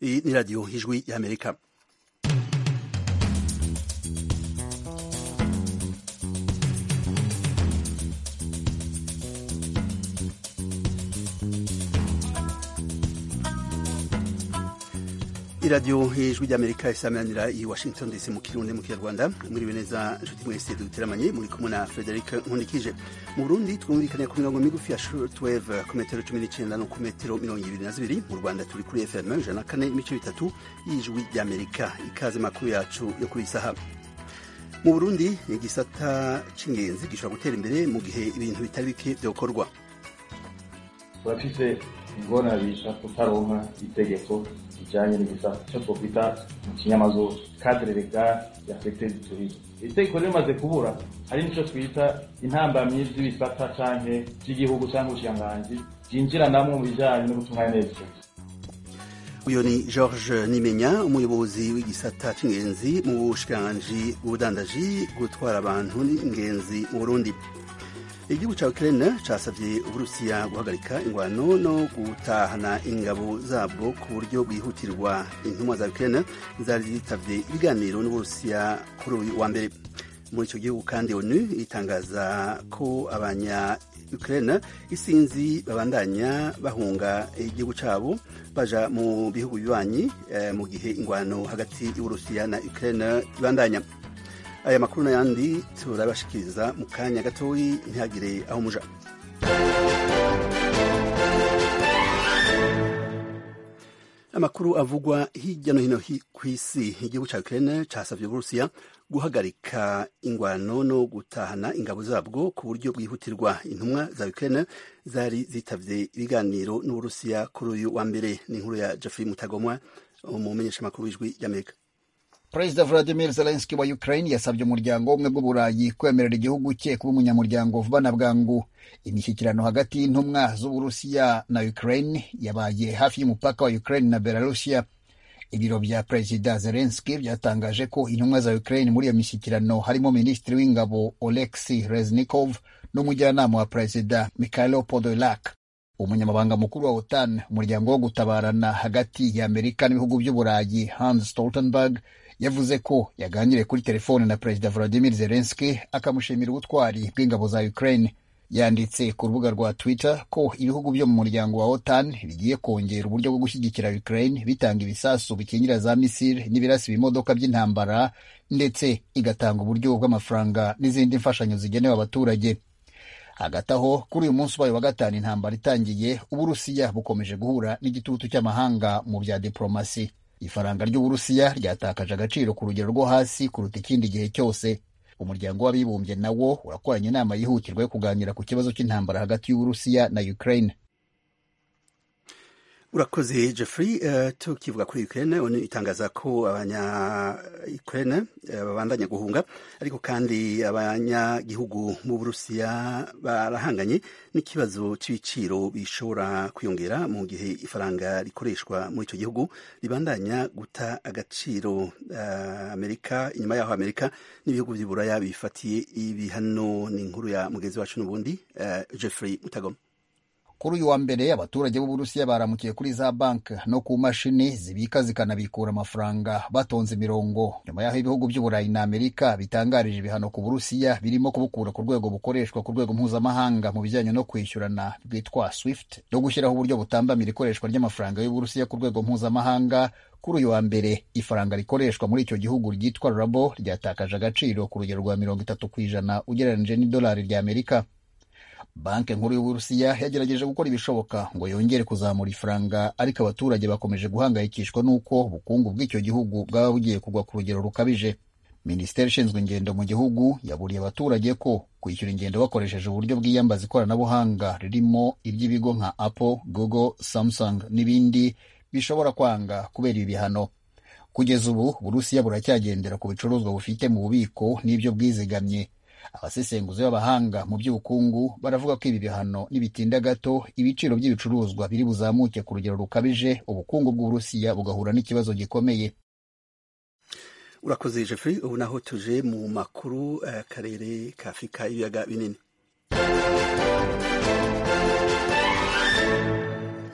Iyi ni radiyo ijwi y'amerika iradiyo ijwi ry'amerika isamanira i washington dc mu kirundi mu kinyarwanda muri neza inshuti mwese duteramanye muri kumwe na frederic nkundikije mu burundi twumvikanye ku mirongo migufi ya shortwave ku metero cumi n'icyenda no ku metero mirongo ibiri na zibiri mu rwanda turi kuri fm ijana na kane ibice bitatu y'ijwi ry'amerika ikaze makuru yacu yo kuri saha mu burundi igisata c'ingenzi gishobora gutera imbere mu gihe ibintu bitari bike byokorwa turafise ingona bita kutaronka itegeko rijanye n'ibisata icyo twokwita mu kinyamazuru cadre legal ya secteur du tourisme itegeko rimaze kubura hari nico twita intambamyi z'ibisata canke vy'igihugu canke ubushikiranganji vyinjiranamwo mu bijanye no gutunganya neza uyu ni george nimenya umuyobozi w'igisata c'ingenzi mu bushikiranganji bw'ubudandaji gutwara abantu n'ingenzi mu burundi igihugu ca Ukraine casavye uburusiya guhagarika ingwano no gutahana ingabo zabwo ku buryo bwihutirwa intumwa za Ukraine zari zitavye ibiganiro n'uburusiya kuri uyu wa mbere muri ico gihugu kandi onu itangaza ko abanya Ukraine isinzi babandanya bahunga igihugu cabo baja mu bihugu bibanyi eh, mu gihe ingwano hagati y'uburusiya na Ukraine ibandanya aya makuru n'ayandi turabashikiriza mu kanya gatoyi ntihagire aho muja amakuru avugwa hirya no hino ku isi igihugu ca Ukraine casavye Uburusiya guhagarika ingwano no gutahana ingabo zabwo ku buryo bwihutirwa intumwa za Ukraine zari zitavye ibiganiro n'Uburusiya kuri uyu wa mbere ni inkuru ya Jeffrey Mutagomwa umumenyeshamakuru w'ijwi ry'Amerika perezida vladimir zelenski wa ukraine yasabye umuryango w'ubumwe bw'uburayi kwemerera igihugu cye kuba umunyamuryango vuba na bwangu imishyikirano hagati y'intumwa z'uburusiya na ukraine yabaye hafi y'umupaka wa ukraine na belarusiya ibiro bya perezida zelenski byatangaje ko intumwa za ukraine muri iyo mishyikirano harimo minisitiri w'ingabo oleksi reznikov n'umujyanama wa perezida mikhailo podolak umunyamabanga mukuru wa otan umuryango wo gutabarana hagati ya amerika n'ibihugu by'uburayi hans stoltenberg yavuze ko yaganiriye kuri telefone na perezida Vladimir Zelensky akamushimira ubutwari bw'ingabo za Ukraine. Yanditse ku rubuga rwa Twitter ko ibihugu byo mu muryango wa OTAN bigiye kongera uburyo bwo gushyigikira Ukraine bitanga ibisasu bikingira za misile n'ibirasi bimodoka by'intambara ndetse igatanga uburyo bw'amafaranga n'izindi mfashanyo zigenewe abaturage. Hagati aho kuri uyu munsi ubaye wa gatanu intambara itangiye, Uburusiya bukomeje guhura n'igitutu cy'amahanga mu bya diplomasi. ifaranga ry'uburusiya ryatakaje agaciro ku rugero rwo hasi kuruta ikindi gihe cyose umuryango w'abibumbye nawo urakoranye inama yihutirwa yo kuganira ku kibazo cy'intambara hagati y'uburusiya na ukraine urakoze jeffrey uh, tukivuga kuri ukraine onu itangaza ko abanya ukraine uh, babandanya guhunga ariko kandi abanyagihugu mu burusiya barahanganye n'ikibazo c'ibiciro bishobora kwiyongera mu gihe ifaranga rikoreshwa muri ico gihugu ribandanya guta agaciro uh, amerika inyuma yaho amerika n'ibihugu vy'iburaya bifatiye ibihano ni inkuru ya mugenzi wacu n'ubundi jeffrey mutagoma kuri uyu wa mbere abaturage b'uburusiya baramukiye kuri za banki no ku mashini zibika zikanabikura amafaranga batonze imirongo nyuma y'aho ibihugu by'uburayi na amerika bitangarije ibihano ku burusiya birimo kubukura ku rwego bukoreshwa ku rwego mpuzamahanga mu bijyanye no kwishyurana bwitwa swift no gushyiraho uburyo butambamira ikoreshwa ry'amafaranga y'uburusiya ku rwego mpuzamahanga kuri uyu wa mbere ifaranga rikoreshwa muri icyo gihugu ryitwa rabo ryatakaje agaciro ku rugero rwa mirongo itatu ku ijana ugereranyije n'idolari rya amerika banki nkuru y'uburusiya yagerageje gukora ibishoboka ngo yongere kuzamura ifaranga ariko abaturage bakomeje guhangayikishwa n'uko ubukungu bw'icyo gihugu bwaba bugiye kugwa ku rugero rukabije minisiteri ishinzwe ingendo mu gihugu yaburiye abaturage ko kwishyura ingendo bakoresheje uburyo bwiyambaza ikoranabuhanga ririmo iry'ibigo nka apple google samsung n'ibindi bishobora kwanga kubera ibi bihano kugeza ubu burusiya buracyagendera ku bicuruzwa bufite mu bubiko n'ibyo bwizigamye abasesenguzi b'abahanga mu by'ubukungu baravuga ko ibi bihano nibitinda gato ibiciro by'ibicuruzwa biri buzamuke ku rugero rukabije ubukungu bw'uburusiya bugahura n'ikibazo gikomeye urakoze jeffrey ubu naho tuje mu makuru akarere ka afurika y'ibiyaga binini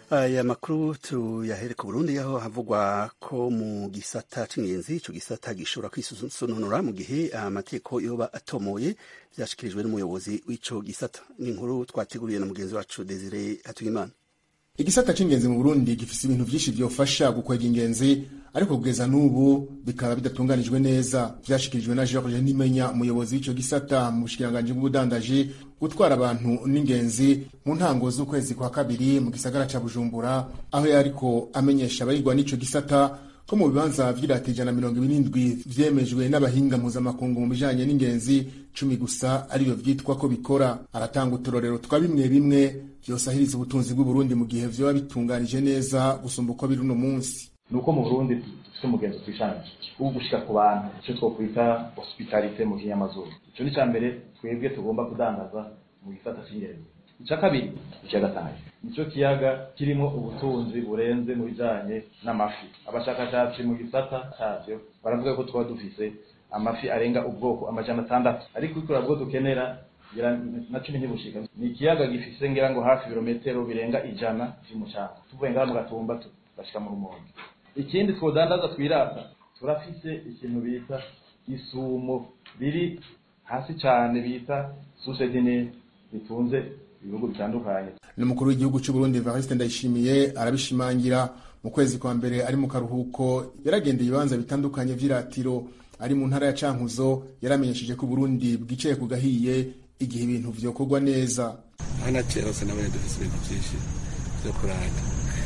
aya makuru tuyahere ku burundi aho havugwa ko mu gisata c'ingenzi ico gisata gishobora kwisununura mu gihe amategeko yoba atomoye vyashikirijwe n'umuyobozi w'ico gisata ni inkuru twateguriye na mugenzi wacu desire hatuyimana igisata c'ingenzi mu burundi gifise ibintu vyinshi vyofasha gukwega ingenzi ariko kugeza n'ubu bikaba bidatunganijwe neza vyashikirijwe na george nimenya umuyobozi w'ico gisata mu bushikiranganji bw'ubudandaji gutwara abantu n'ingenzi mu ntango z'ukwezi kwa kabiri mu gisagara ca bujumbura aho yariko amenyesha abayigwa n'ico gisata ko mu bibanza vy'irata ijana mirongo ibiri n'indwi vyemejwe n'abahinga mpuzamakungu mu bijanye n'ingenzi cumi gusa ariyo vyitwa ko bikora aratanga uturorero twa bimwe bimwe vyosahiriza ubutunzi bw'uburundi mu gihe vyoba bitunganije neza gusumba uko biri uno munsi nuko mu burundi dufite umugenzo twishanje wo gushika ku bantu icyo twokwita hospitalite mu kinyamazuru icyo ni cya mbere twebwe tugomba kudandaza mu gisata cy'ingenzi icya kabiri ikiyaga tanganyika nicyo kiyaga kirimo ubutunzi burenze mu bijanye n'amafi abashakashatsi mu gisata cyavyo baravuga ko twaba dufise amafi arenga ubwoko amajana atandatu ariko ikura bwo dukenera na cumi ntibushika ni ikiyaga gifise ngira ngo hafi ibirometero birenga ijana vy'umucanga tuvuye ngaha mu gatumba tugashika mu rumonge ikindi twodandaza twirata turafise ikintu bita isumo riri hasi cyane bita susedine ritunze ibihugu bitandukanye n'umukuru w'igihugu cy'u Burundi Evariste Ndayishimiye arabishimangira mu kwezi kwa mbere ari mu karuhuko yaragendeye ibibanza bitandukanye vy'iratiro ari mu ntara ya Cankuzo yaramenyesheje ko Burundi bwicaye ku gahiye igihe ibintu vyokorwa neza hana hose nabonye dufise ibintu vyinshi vyo kurata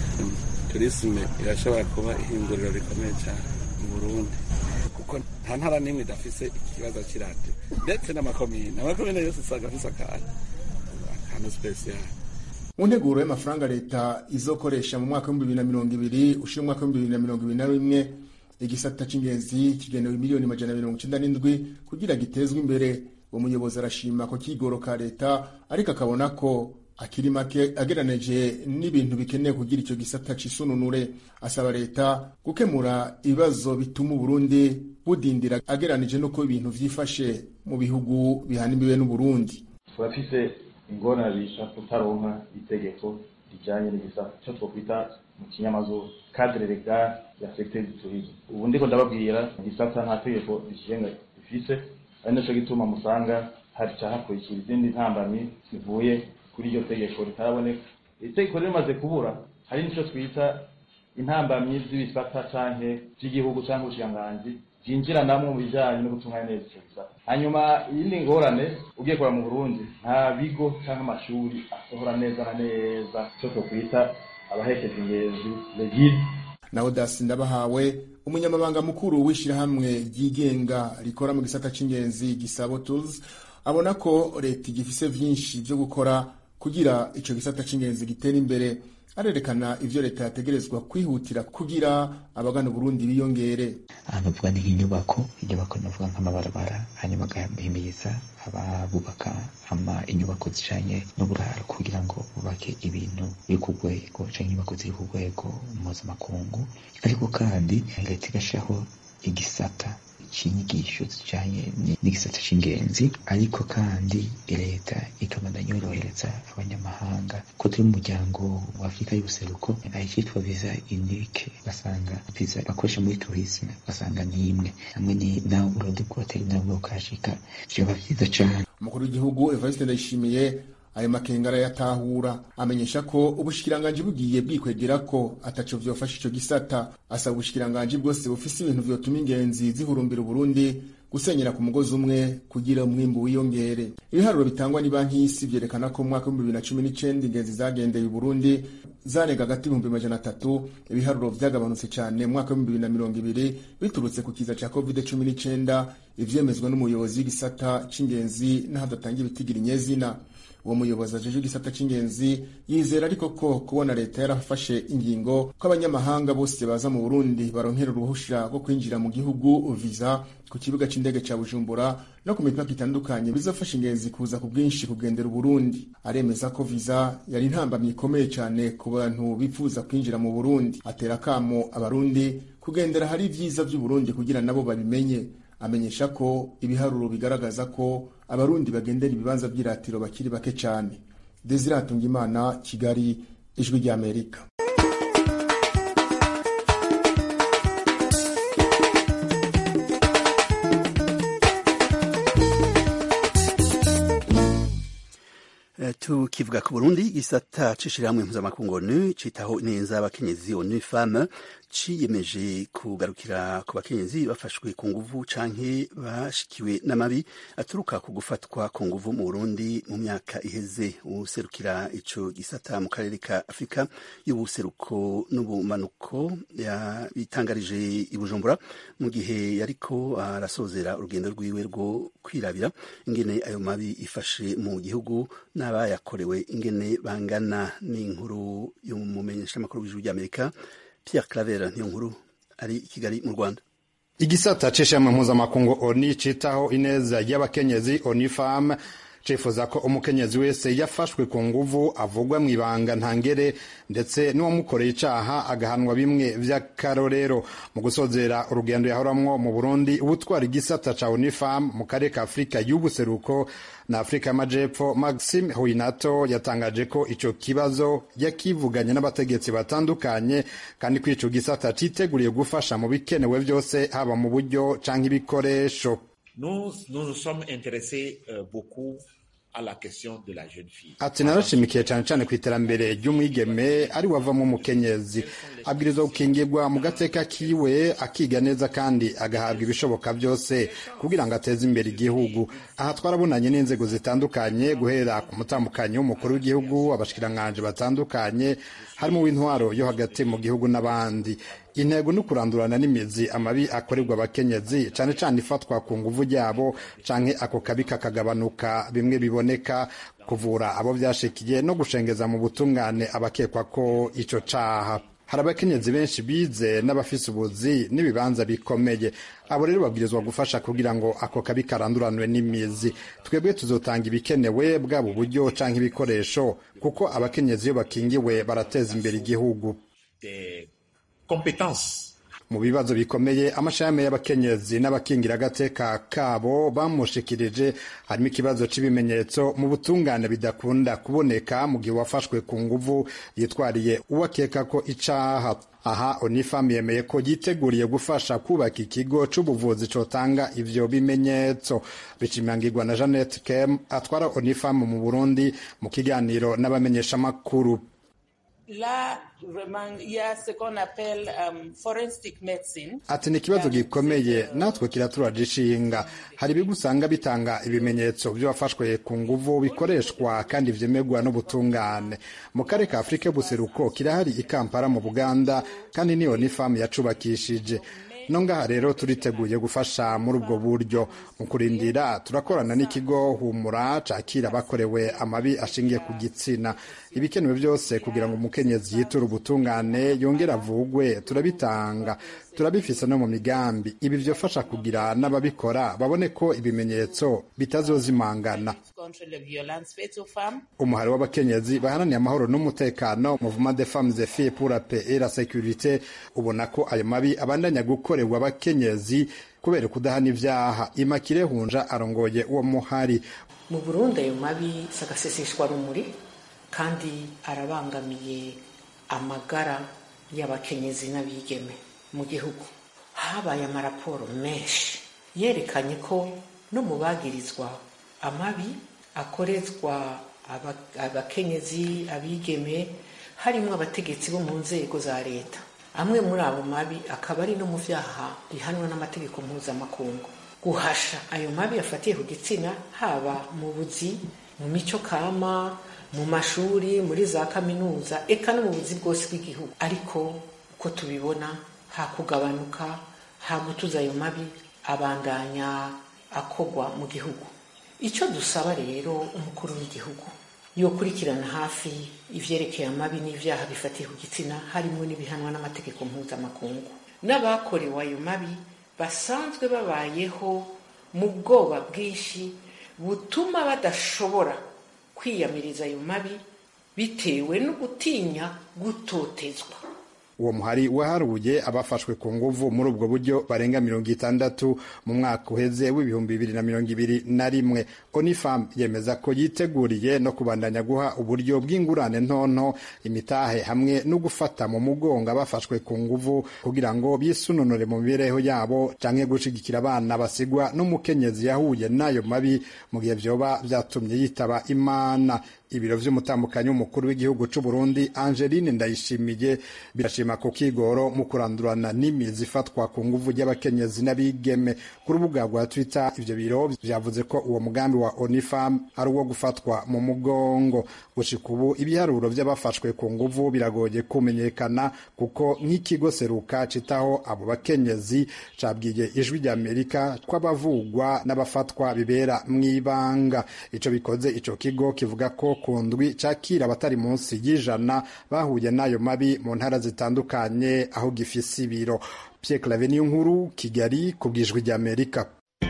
turisme irashobora kuba ihinguriro rikomeye cyane mu Burundi kuko nta ntara n'imwe idafise ikibazo cy'iradiyo ndetse n'amakomine amakomine yose usanga afise akantu akantu spesiyali mu nteguro y'amafaranga leta izokoresha mu mwaka w'ibihumbi bibiri na mirongo ibiri ushira umwaka w'ibihumbi bibiri na mirongo ibiri na rimwe igisata c'ingenzi kigenewe miliyoni majana mirongo icenda n'indwi kugira gitezwe imbere uwo muyobozi arashima ko kigoro ka leta ariko akabona ko akiri make ageranije n'ibintu bikeneye kugira icyo gisata cisununure asaba leta gukemura ibibazo bituma uburundi budindira ageranije n'uko ibintu vyifashe mu bihugu bihana imbibe n'uburundi turafise ingorane bita kutaronka itegeko rijanye n'igisata ico twokwita mu kinyamazuru cadre legal ya secteur du tourisme ubu ndiko ndababwira igisata nta tegeko rikigenga rifise ari naco gituma musanga haca hakurikira izindi ntambamyi zivuye kuri iryo tegeko ritaraboneka iri tegeko rimaze kubura hari nico twita intambamyi z'ibisata canke vy'igihugu canke ubushikiranganji byinjira namwe mu bijanye no gutunganya neza ico gisata hanyuma iyindi ngorane ugiye kora mu burundi nta bigo canke amashuri asohora neza na neza ico twokwita abahekeje ingezi legide na odasi ndabahawe umunyamabanga mukuru w'ishirahamwe ryigenga rikora mu gisata c'ingenzi gisabo tools abona ko leta igifise vyinshi vyo gukora kugira ico gisata c'ingenzi gitera imbere arerekana ivyo leta yategerezwa kwihutira kugira abagana Burundi biyongere ahantu vuga ni nk'inyubako inyubako navuga nk'amabarabara hanyuma agahimiriza ababubaka ama inyubako zijanye n'uburaro kugira ngo bubake ibintu biri ku rwego canke inyubako ziri ku rwego mpuzamakungu ariko kandi leta igashiraho igisata c'inyigisho zijanye n'igisata c'ingenzi ariko kandi leta ikabandanya yorohereza abanyamahanga ko turi mu muryango wa afurika y'ubuseruko ayicitwa viza unique basanga viza bakoresha muri tourisme basanga ni imwe hamwe ni nawe uburundi bwoteri nabwo bukashika vyoba vyiza cane umukuru w'igihugu evariste ndayishimiye ayo makenga arayatahura amenyesha ko ubushikiranganji bugiye bwikwegera ko ataco vyofasha ico gisata asaba ubushikiranganji bwose bufise ibintu vyotuma ingenzi zihurumbira uburundi gusenyera ku mugozi umwe kugira umwimbu wiyongere ibiharuro bitangwa ni banki y'isi vyerekana ko mu mwaka w'ibihumbi bibiri na cumi n'icenda ingenzi zagendeye uburundi zanega hagati y'ibihumbi majana atatu ibiharuro vyagabanutse cane mu mwaka w'ibihumbi bibiri na mirongo ibiri biturutse ku kiza ca covid cumi n'icenda ivyemezwa n'umuyobozi w'igisata c'ingenzi n'ahadatangira ibitigira inyezina uwo muyobozi ajeje igisata c'ingenzi yizera ariko ko kubona leta yarafashe ingingo ko abanyamahanga bose baza mu burundi baronkera uruhusha rwo kwinjira mu gihugu viza ku kibuga c'indege ca bujumbura no ku mipaka itandukanye bizofasha ingenzi kuza ku bwinshi kugendera uburundi aremeza ko viza yari intambamyi ikomeye cane ku bantu bifuza kwinjira mu burundi atera akamo abarundi kugendera hari ivyiza vy'uburundi kugira nabo babimenye amenyesha ko ibiharuro bigaragaza ko abarundi bagendera ibibanza by'iratiro bakiri bake cyane desire hatungimana kigali ijwi ry'amerika tukivuga ku burundi igisata c'ishirahamwe mpuzamakungu onu citaho neza abakenyezi onu femme ciyemeje kugarukira ku bakenyezi bafashwe ku nguvu canke bashikiwe n'amabi aturuka ku gufatwa ku nguvu mu burundi mu myaka iheze userukira ico gisata mu karere ka afurika y'ubuseruko n'ubumanuko yabitangarije i bujumbura mu gihe yariko arasozera urugendo rwiwe rwo kwirabira ingene ayo mabi ifashe mu gihugu n'abayakorewe ingene bangana n'inkuru y'umumenyeshamakuru w'ijuru ry'amerika Pierre Claver niyo nkuru ari i Kigali mu Rwanda igisata c'ishami mpuzamakungu oni citaho ineza y'abakenyezi onifam cifuza ko umukenyezi wese yafashwe ku nguvu avugwa mw'ibanga ntangere ndetse n'uwamukoreye icaha agahanwa bimwe vy'akarorero mu gusozera urugendo yahoramwo mu burundi ubutwara igisata ca unifam mu karere ka afurika y'ubuseruko na afurika y'amajepfo maxime huinato yatangaje ko ico kibazo yakivuganye n'abategetsi batandukanye kandi ko ico gisata citeguriye gufasha mu bikenewe vyose haba mu buryo canke ibikoresho Nous, nous nous sommes intéressés euh, beaucoup à la question de la jeune fille. ati narashimikiye cyane cyane ku iterambere ry'umwigeme ari wavamo umukenyezi abwirizwa gukingirwa mu gateka kiwe akiga neza kandi agahabwa ibishoboka byose kugira ngo ateze imbere igihugu aha twarabonanye n'inzego zitandukanye guhera ku mutambukanyi w'umukuru w'igihugu abashikiranganje batandukanye harimo uw'intwaro yo hagati mu gihugu n'abandi intego ni ukurandurana n'imizi amabi akorerwa abakenyezi cyane cyane ifatwa ku nguvu ryabo canke ako kabi kakagabanuka bimwe biboneka kuvura abo vyashikiye no gushengeza mu butungane abakekwa ko ico caha hari abakenyezi benshi bize n'abafise ubuzi n'ibibanza bikomeye abo rero babwirizwa gufasha kugira ngo ako kabi karanduranwe n'imizi twebwe tuzotanga ibikenewe bwaba uburyo canke ibikoresho kuko abakenyezi iyo bakingiwe barateza imbere igihugu Des compétences mu bibazo bikomeye amashami y'abakenyezi n'abakingira agateka kabo bamushikirije harimo ikibazo cy'ibimenyetso mu butungane bidakunda kuboneka mu gihe wafashwe ku nguvu yitwariye uwakeka ko icaha aha onifam yemeye ko yiteguriye gufasha kubaka ikigo c'ubuvuzi cotanga ivyo bimenyetso bicimangirwa na jeannette kem atwara onifam mu burundi mu kiganiro n'abamenyeshamakuru Là, vraiment, il y a ce qu'on appelle um, forensic medicine. ati ni ikibazo gikomeye natwe kiraturaje ishinga hari ibigo usanga bitanga ibimenyetso by'abafashwe ku nguvu bikoreshwa kandi vyemerwa n'ubutungane mu karere ka afurika y'ubuseruko kirahari i kampala mu buganda kandi niyo ni famu yacubakishije no ngaha rero turiteguye gufasha muri ubwo buryo mu kurindira turakorana n'ikigo humura cakira abakorewe amabi ashingiye ku gitsina ibikenewe byose kugira ngo umukenyezi yiture ubutungane yongere avugwe turabitanga turabifise no mu migambi ibi vyofasha kugira n'ababikora babone ko ibimenyetso bitazozimangana contre les violences faites aux femmes. umuhari w'abakenyezi baharaniye amahoro n'umutekano mouvement de femmes et filles pour la paix et la sécurité ubona ko ayo mabi abandanya gukorerwa abakenyezi kubera kudahana ivyaha imakire hunja arongoye uwo muhari mu burundi ayo mabi si agaseseshwa rumuri kandi arabangamiye amagara y'abakenyezi n'abigeme mu gihugu habaye amaraporo menshi yerekanye ko no mu bagirizwa amabi akorezwa aba- abakenyezi abigeme harimo abategetsi bo mu nzego za leta amwe muri abo mabi akaba ari no mu vyaha bihanwa n'amategeko mpuzamakungu guhasha ayo mabi afatiye ku gitsina haba mu buzi mu mico kama mu mashuri muri za kaminuza eka no mu buzi bwose bw'igihugu ariko uko tubibona ha kugabanuka ha gutuza ayo mabi abandanya akogwa mu gihugu icyo dusaba rero umukuru w'igihugu yokurikirana hafi ivyerekeye amabi n'ivyaha bifatiye ku gitsina harimo n'ibihanwa n'amategeko mpuzamakungu n'abakorewe ayo mabi basanzwe babayeho mu bwoba bwinshi butuma badashobora kwiyamiriza ayo mabi bitewe no gutinya gutotezwa uwo muhari waharuye abafashwe ku nguvu muri ubwo buryo barenga mirongo itandatu mu mwaka uheze w'ibihumbi bibiri na mirongo ibiri na rimwe onifam yemeza ko yiteguriye no kubandanya guha uburyo bw'ingurane ntonto imitahe hamwe no gufata mu mugongo abafashwe ku nguvu kugira ngo bisununure mu mibereho yabo canke gushigikira abana basigwa n'umukenyezi yahuye n'ayo mabi mu gihe vyoba vyatumye yitaba imana ibiro vy'umutambukanyi w'umukuru w'igihugu c'u Burundi Angeline Ndayishimiye birashima ku kigoro mu kurandurana n'imizi ifatwa ku nguvu ry'abakenyezi n'abigeme ku rubuga rwa Twitter ivyo biro vyavuze ko uwo mugambi wa Onifam ari uwo gufatwa mu mugongo gushika ubu ibiharuro vy'abafashwe ku nguvu biragoye kumenyekana kuko nk'ikigo seruka citaho abo bakenyezi cabwiye ijwi ry'Amerika ko abavugwa n'abafatwa bibera mw'ibanga ico bikoze ico kigo kivuga ko ku ndwi cakira abatari munsi y'ijana bahuye n'ayo mabi mu ntara zitandukanye aho gifise ibiro Pierre Claver niyo nkuru Kigali ku bwijwi ry'Amerika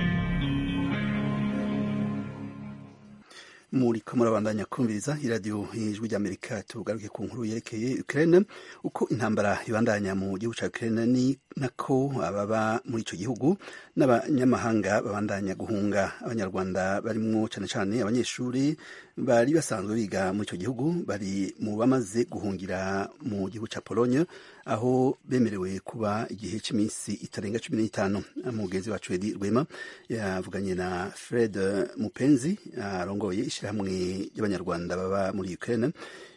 muri ko murabandanya kumviriza iradiyo ijwi ry'amerika tugaruke ku nkuru yerekeye ukraine uko intambara ibandanya mu gihugu cya ukraine ni nako ababa muri icyo gihugu n'abanyamahanga babandanya guhunga abanyarwanda barimwo cyane cyane abanyeshuri bari basanzwe biga muri icyo gihugu bari mu bamaze guhungira mu gihugu cya pologne aho bemerewe kuba igihe cy'iminsi itarenga cumi n'itanu mugenzi wacu edi rwema yavuganye na fred mupenzi arongoye ishyirahamwe ry'abanyarwanda baba muri ukraine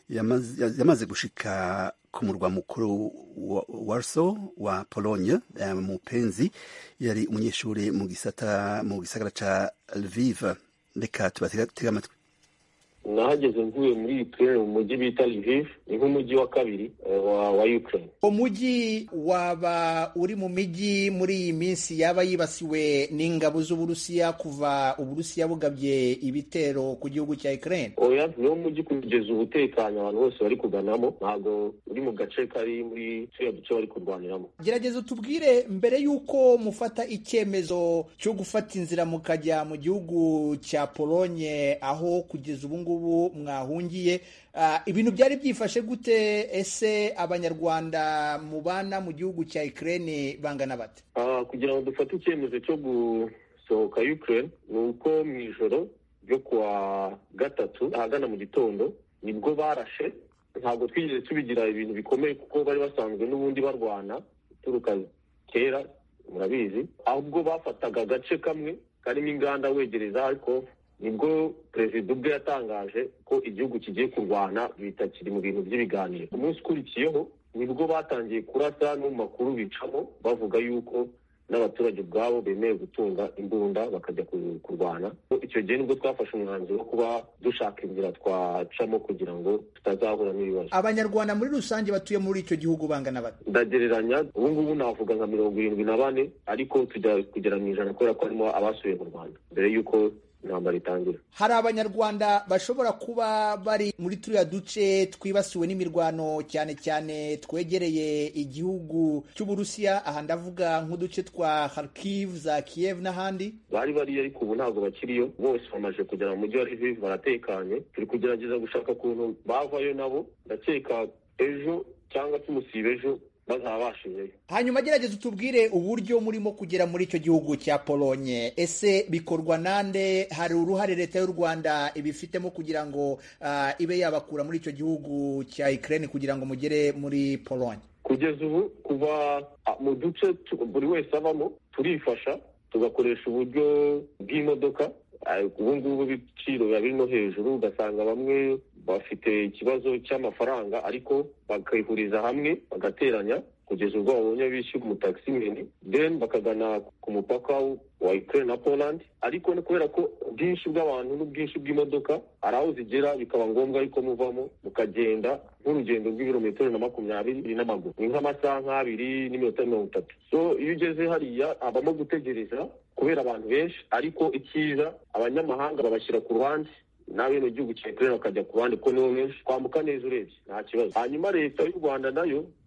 yamaze gushika ku murwa mukuru wa warso wa pologne mupenzi yari umunyeshuri mu gisata mu gisagara ca lviv reka tubatega amatwi nahageze mvuye muri Ukraine mu mujyi bita Lviv ni nk'umujyi wa kabiri wa, wa Ukraine umujyi waba uri mu mijyi muri iyi minsi yaba yibasiwe n'ingabo z'Uburusiya kuva Uburusiya bugabye ibitero ku gihugu cya Ukraine oya niwo mujyi kugeza ubu utekanye abantu bose bari kuganamo ntabwo uri mu gace kari muri turiya duce bari kurwaniramo gerageza utubwire mbere y'uko mufata icyemezo cyo gufata inzira mukajya mu gihugu cya Polonye aho kugeza ubu ngubu mwahungiye ibintu byari byifashe gute ese abanyarwanda mubana mu gihugu cya Ukraine bangana bate kugira ngo dufate icyemezo cyo gusohoka Ukraine ni uko mu ijoro ryo kuwa gatatu ahagana mu gitondo nibwo barashe ntabwo twigeze tubigira ibintu bikomeye kuko bari basanzwe n'ubundi barwana uturuka kera murabizi ahubwo bafataga agace kamwe karimo inganda wegereza ariko nibwo perezida ubwe yatangaje ko igihugu kigiye kurwana bitakiri mu bintu by'ibiganiro umunsi ukurikiyeho nibwo batangiye kurasa no mu makuru bicamo bavuga yuko n'abaturage ubwabo bemewe gutunga imbunda bakajya kurwana icyo gihe nibwo twafashe umwanzuro wo kuba dushaka inzira twacamo kugira ngo tutazahura n'ibibazo abanyarwanda muri rusange batuye muri icyo gihugu bangana bate ndagereranya ubu ngubu navuga nka mirongo irindwi na bane ariko tujya kugera mu ijana kubera ko harimo abasuye mu rwanda mbere y'uko intambara itangira hari abanyarwanda bashobora kuba bari muri turiya duce twibasiwe n'imirwano cyane cyane twegereye igihugu cy'uburusiya aha ndavuga nk'uduce twa Kharkiv za Kiev n'ahandi bari bariyo ariko ubu ntabwo bakiriyo bose bamaze kugera mu mujyi wa Lviv baratekanye turi kugerageza gushaka ukuntu bavayo nabo ndakeka ejo cyangwa tumusiba ejo bazabashijeyo hanyuma gerageza utubwire uburyo murimo kugera muri icyo gihugu cya polonye ese bikorwa nande hari uruhare leta y'u rwanda ibifitemo kugira ngo uh, ibe yabakura muri icyo gihugu cya ukraine kugira ngo mugere muri polonye kugeza ubu kuva mu duce buri wese abamo turifasha tugakoresha uburyo bw'imodoka ubu ngubu ibiciro biba biri no hejuru ugasanga bamwe bafite ikibazo cy'amafaranga ariko bakayihuriza hamwe bagateranya kugeza ubwo babonye bishyura umutakisimeni then bakagana ku mupaka wa Ukraine na Poland ariko kubera ko ubwinshi bw'abantu n'ubwinshi bw'imodoka hari aho zigera bikaba ngombwa yuko muvamo mukagenda nk'urugendo rw'ibirometero na makumyabiri n'amaguru ni nk'amasaha nk'abiri n'iminota mirongo itatu so iyo ugeze hariya habamo gutegereza kubera abantu benshi ariko icyiza abanyamahanga babashyira ku ruhande n'abene gihugu cya Ukraine bakajya ku ruhande ko nibo benshi twambuka neza urebye nta kibazo hanyuma leta y'u Rwanda nayo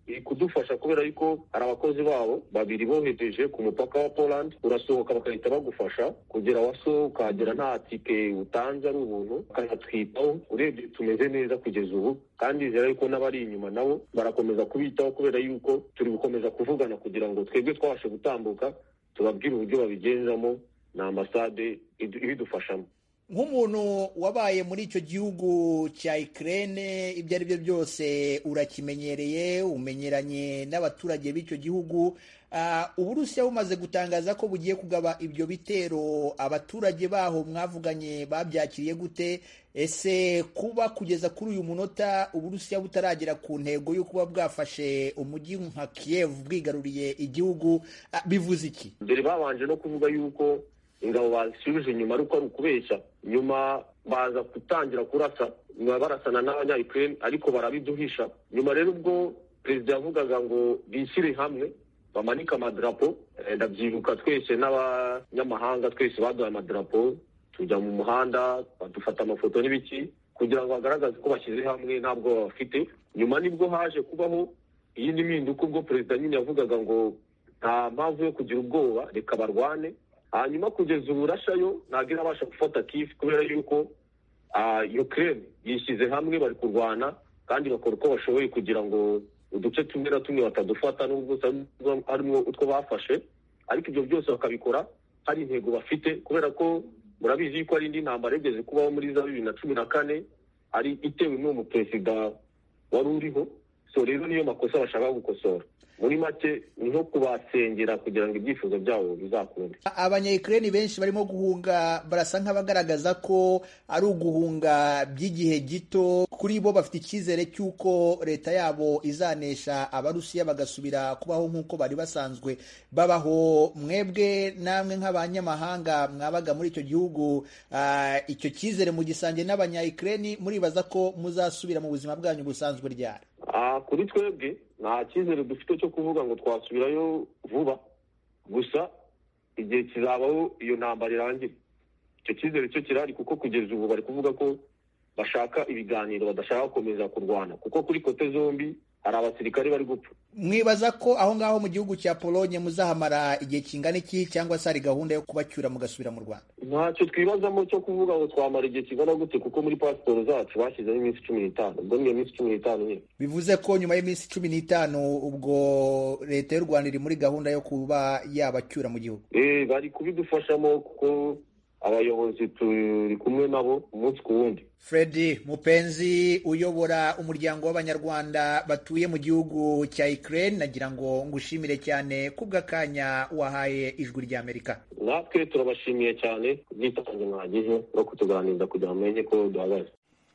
iri kudufasha kubera yuko hari abakozi babo babiri bohereje ku mupaka wa poland urasohoka bagahita bagufasha kugera waso ukahagera nta tike utanze ari ubuntu bakanatwitaho urebye tumeze neza kugeza ubu kandi nizera yuko n'abari inyuma nabo barakomeza kubitaho kubera yuko turi gukomeza kuvugana kugira ngo twebwe twabashe gutambuka tubabwire uburyo babigenzamo na ambasade ibidufashamo nk'umuntu wabaye muri icyo gihugu cya Ukraine ibyo ari byo byose urakimenyereye umenyeranye n'abaturage b'icyo gihugu uburusiya bumaze gutangaza ko bugiye kugaba ibyo bitero abaturage baho mwavuganye babyakiriye gute ese kuba kugeza kuri uyu munota uburusiya butaragera ku ntego yo kuba bwafashe umujyi nka Kiev bwigaruriye igihugu bivuze iki mbere babanje no kuvuga yuko ingabo bazisubije inyuma ariko ari ukubeshya nyuma baza gutangira kurasa nyuma barasana n'abanyayukraine ariko barabiduhisha nyuma rero ubwo perezida yavugaga ngo bishyire hamwe bamanike amadarapo ndabyibuka twese n'abanyamahanga twese baduhaye amadarapo tujya mu muhanda badufata amafoto n'ibiki kugira ngo bagaragaze ko bashyize hamwe ntabwo bafite nyuma nibwo haje kubaho iyindi mpinduka ubwo perezida nyine yavugaga ngo nta mpamvu yo kugira ubwoba reka barwane hanyuma kugeza ubu rashayo ntabwo irabasha gufata kifu kubera yuko ukraine yishyize hamwe bari kurwana kandi bakora uko bashoboye kugira ngo uduce tumwe na tumwe batadufata n'ubwo harimo utwo bafashe ariko ibyo byose bakabikora hari intego bafite kubera ko murabizi yuko hari indi ntambara yigeze kubaho muri za bibiri na cumi na kane ari itewe n'uwo muperezida wari uriho so rero niyo makosa bashaka gukosora muri make ni nko kubasengera kugira ngo ibyifuzo byabo bizakunde abanyayukureni benshi barimo guhunga barasa nk'abagaragaza ko ari uguhunga by'igihe gito kuri bo bafite icyizere cy'uko leta yabo izanesha abarusiya bagasubira kubaho nk'uko bari basanzwe babaho mwebwe namwe nk'abanyamahanga mwabaga muri icyo gihugu icyo cyizere mu gisange n'abanyayukureni muribaza ko muzasubira mu buzima bwanyu busanzwe ryari kuri twebwe nta cyizere dufite cyo kuvuga ngo twasubirayo vuba gusa igihe kizabaho iyo ntambara irangira icyo cyizere cyo kirahari kuko kugeza ubu bari kuvuga ko bashaka ibiganiro badashaka gukomeza kurwana kuko kuri kote zombi hari abasirikare bari gupfa mwibaza ko aho ngaho mu gihugu cya polonye muzahamara igihe kingana iki cyangwa se hari gahunda yo kubacyura mugasubira mu rwanda ntacyo twibazamo cyo kuvuga ngo twamara igihe kingana gute kuko muri pasiporo zacu bashyizeho iminsi cumi n'itanu ubwo niyo minsi cumi n'itanu nyine bivuze ko nyuma y'iminsi cumi n'itanu ubwo leta y'u rwanda iri muri gahunda yo kuba yabacyura mu gihugu bari kubidufashamo kuko abayobozi turi kumwe nabo umunsi ku wundi Freddy Mupenzi uyobora umuryango w'abanyarwanda batuye mu gihugu cya Ukraine nagira ngo ngushimire cyane kubw'akanya wahaye ijwi ry'Amerika natwe turabashimiye cyane ubwitange mwagize no kutuganiriza kugira ngo mumenye ko duhagaze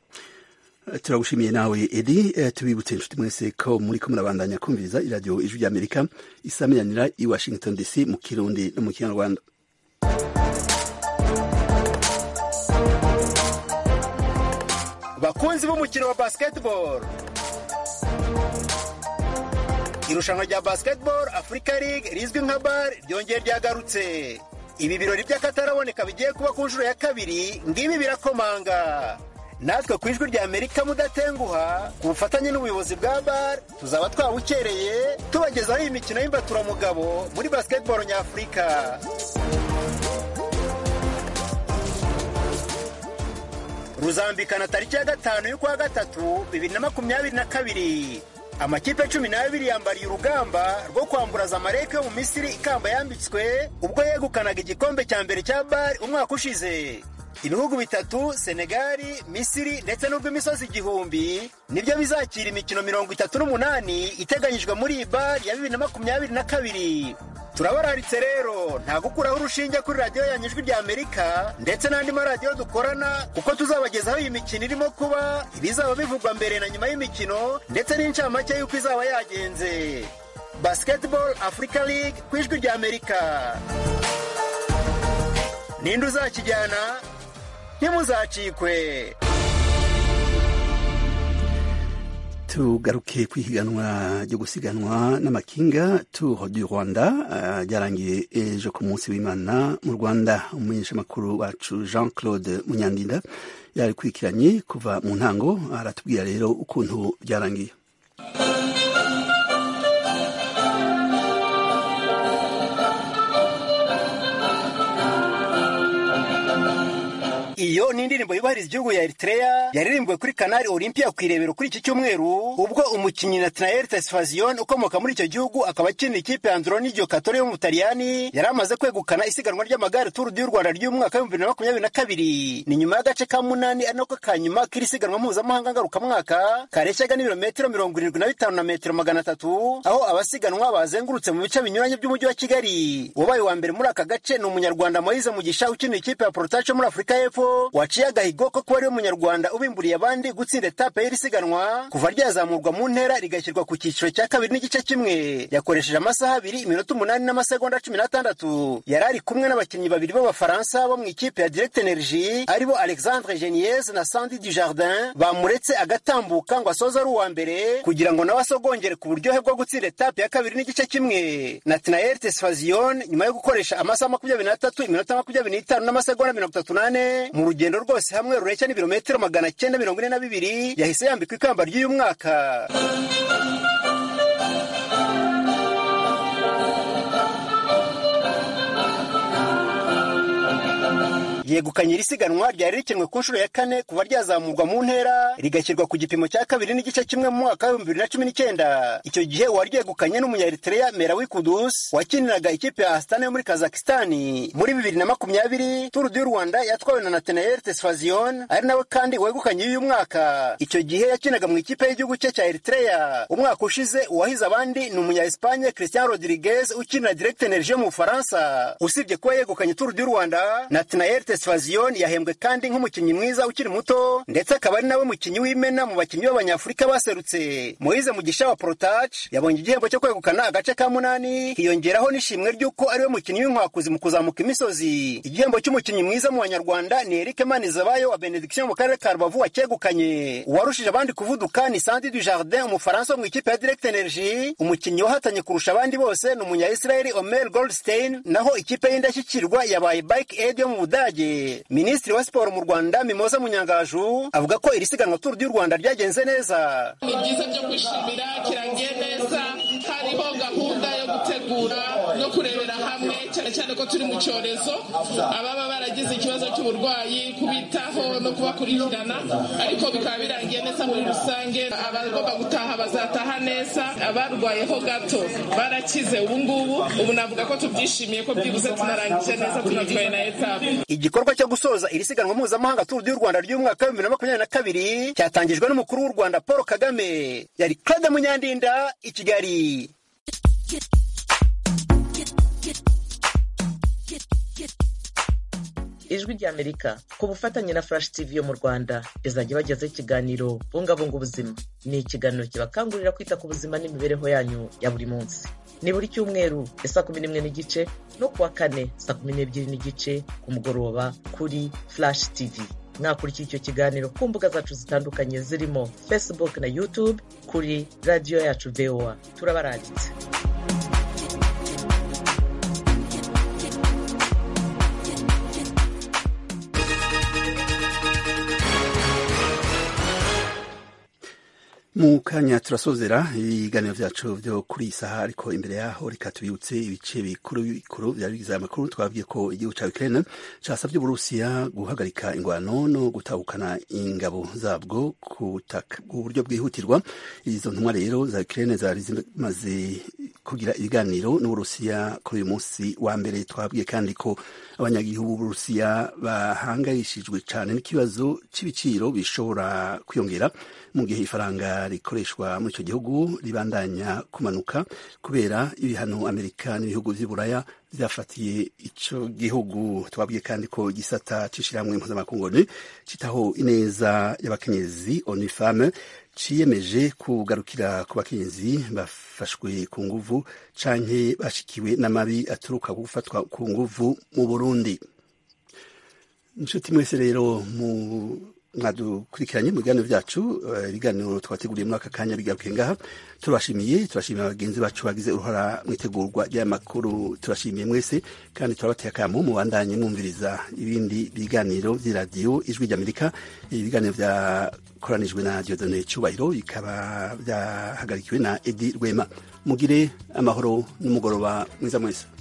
turagushimiye nawe edi tubibutse inshuti mwese ko muri ko murabandanya kumviriza iradiyo ijwi ry'Amerika isamiranira i Washington DC mu kirundi no mu kinyarwanda bakunzi b'umukino wa basketball irushanwa rya basketball africa league rizwi nka bar ryongeye ryagarutse ibi birori by'akataraboneka bigiye kuba ku nshuro ya kabiri ngibi birakomanga natwe ku ijwi rya amerika mudatenguha ku bufatanye n'ubuyobozi bwa bar tuzaba twawukereye tubagezaho iyi mikino y'imbaturamugabo muri basketball nyafurika ruzambikana tariki ya gatanu y'ukwa gatatu bibiri na makumyabiri na kabiri amakipe cumi n'abiri yambariye urugamba rwo kwamburaza amareke yo mu misiri ikamba yambitswe ubwo yegukanaga igikombe cya mbere cya bari umwaka ushize ibihugu bitatu senegali misiri ndetse n'urw'imisozi igihumbi nibyo bizakira imikino mirongo itatu n'umunani iteganyijwe muri iyi bari ya bibiri na makumyabiri na kabiri turabararitse rero nta gukuraho urushinge kuri radiyo yanyu ijwi rya amerika ndetse n'andi maradiyo dukorana kuko tuzabagezaho iyi mikino irimo kuba ibizaba bivugwa mbere na nyuma y'imikino ndetse n'incamake y'uko izaba yagenze basketball africa league ku ijwi rya amerika ninde uzakijyana ntimuzacikwe tugaruke ku ihiganwa ryo gusiganwa n'amakinga tour du rwanda ryarangiye ejo ku munsi w'imana mu rwanda umumenyeshamakuru wacu jean claude munyandinda yarikurikiranye kuva mu ntango aratubwira rero ukuntu byarangiye iyo ni indirimbo yubahiriza igihugu ya eritrea yaririmbiwe kuri kanari olympia ku irebero kuri iki cyumweru ubwo umukinnyi natanael tesfazion ukomoka muri icyo gihugu akaba akinira ikipe ya androni giocatore yo mu butaliyani yari amaze kwegukana isiganwa ry'amagare turu du rwanda ry'umwaka w'ibihumbi bibiri na makumyabiri na kabiri ni nyuma y'agace ka munani ari nako ka nyuma k'iri siganwa mpuzamahanga ngarukamwaka kareshyaga n'ibirometero mirongo irindwi na bitanu na metero magana atatu aho abasiganwa bazengurutse mu bice binyuranye by'umujyi wa kigali uwabaye wa mbere muri aka gace ni umunyarwanda moyize mugisha ukinira ikipe ya porotace muri afurika y'epfo waciye agahigo ko kuba ariwe munyarwanda ubimburiye abandi gutsinda etape y'iri siganwa kuva ryazamurwa mu ntera rigashyirwa ku cyiciro cya kabiri n'igice kimwe yakoresheje amasaha abiri iminota umunani n'amasegonda cumi n'atandatu yari ari kumwe n'abakinnyi babiri b'abafaransa bo mu ikipe ya direct energy aribo alexandre geniez na sandi du jardin bamuretse agatambuka ngo asoze ari uwa mbere kugira ngo nawe asogongere ku buryohe bwo gutsinda etape ya kabiri n'igice kimwe natinael tesfazion nyuma yo gukoresha amasaha makumyabiri n'atatu iminota makumyabiri n'itanu n'amasegonda mirongo itatu n'ane mu rugendo rwose hamwe rureshya n'ibirometero magana cyenda mirongo ine na bibiri yahise yambikwa ikamba ry'uyu mwaka yegukanye iri siganwa ryari rikinwe ku nshuro ya kane kuva ryazamurwa mu ntera rigashyirwa ku gipimo cya kabiri n'igice kimwe mu mwaka w'ibihumbi bibiri na cumi n'icyenda icyo gihe uwaryegukanye n'umunyaritereya merawi kudus wakiniraga ikipe ya asitani yo muri kazakistani muri bibiri na makumyabiri turu du rwanda yatwawe na nathanael tesfazion ari nawe kandi wegukanye uyu mwaka icyo gihe yakinaga mu ikipe y'igihugu cye cya eritreya umwaka ushize uwahize abandi ni umunya espanye christian rodriguez ukinira direct energie yo mu bufaransa usibye kuba yegukanye turu du rwanda nathanael tesfazion yahembwe kandi nk'umukinnyi mwiza ukiri muto ndetse akaba ari nawe mukinnyi w'imena mu bakinnyi b'abanyafurika baserutse moyize mugisha wa protach yabonye igihembo cyo kwegukana agace ka munani hiyongeraho n'ishimwe ry'uko ariwe mukinnyi w'inkwakuzi mu kuzamuka imisozi igihembo cy'umukinnyi mwiza mu banyarwanda ni eric manizabayo wa benediction mu karere ka rubavu wacyegukanye uwarushije abandi kuvuduka ni sandi du jardin umufaransa wo mu ikipe ya direct energy umukinnyi wahatanye kurusha abandi bose ni umunya israeli omer goldstein naho ikipe y'indashyikirwa yabaye bike aid yo mu budage minisitiri wa siporo mu rwanda mimoza munyangaju avuga ko iri siganwa turu du rwanda ryagenze neza ni byiza byo kwishimira kirangiye neza hariho gahunda yo gutegura no kurebera hamwe cyane cyane ko turi mu cyorezo ababa baragize ikibazo cy'uburwayi kubitaho no kubakurikirana ariko bikaba birangiye neza muri rusange abagomba gutaha bazataha neza abarwayeho gato barakize ubu ngubu ubu navuga ko tubyishimiye ko byibuze tunarangije neza tunatwaye na etape igikorwa cyo gusoza iri siganwa mpuzamahanga turu du rwanda ry'umwaka w'ibihumbi bibiri na makumyabiri na kabiri cyatangijwe n'umukuru w'u rwanda paul kagame yari claude munyandinda i kigali ijwi ry'amerika ku bufatanye na flash tv yo mu rwanda izajya ibagezaho ikiganiro bungabunga ubuzima ni ikiganiro kibakangurira kwita ku buzima n'imibereho yanyu ya buri munsi ni buri cyumweru ya saa kumi n'imwe n'igice no kuwa kane saa kumi n'ebyiri n'igice ku mugoroba kuri flash tv mwakurikira icyo kiganiro ku mbuga zacu zitandukanye zirimo facebook na youtube kuri radiyo yacu voa turabarangitse mu kanya turasozera ibiganiro byacu byo kuri iyi saha ariko imbere yaho reka tubibutse ibice bikuru bikuru byari bigize amakuru twabwiye ko igihugu cya Ukraine casabye Uburusiya guhagarika ingwano no gutahukana ingabo zabwo ku buryo bwihutirwa izo ntumwa rero za Ukraine zari zimaze kugira ibiganiro n'Uburusiya kuri uyu munsi wa mbere twabwiye kandi ko abanyagihugu b'Uburusiya bahangayishijwe cyane n'ikibazo cy'ibiciro bishobora kwiyongera mu gihe ifaranga rikoreshwa muri icyo gihugu ribandanya kumanuka kubera ibihano amerika n'ibihugu by'iburaya byafatiye icyo gihugu twabwiye kandi ko igisata cy'ishyirahamwe mpuzamakungu cyitaho ineza y'abakenyezi onifame ciyemeje kugarukira ku bakenyezi bafashwe ku nguvu canke bashikiwe n'amabi aturuka ku gufatwa ku nguvu mu burundi inshuti mwese rero mu mwadukurikiranye mu biganiro byacu ibiganiro twateguriye muri aka kanya bigaruke ngaha turabashimiye turashimiye bagenzi bacu bagize uruhara mu itegurwa ry'aya makuru turashimiye mwese kandi turabateye akamo mubandanye mwumviriza ibindi biganiro by'iradiyo ijwi ry'amerika ibiganiro byakoranijwe na diodone cyubahiro bikaba byahagarikiwe na edi rwema mugire amahoro n'umugoroba mwiza mwese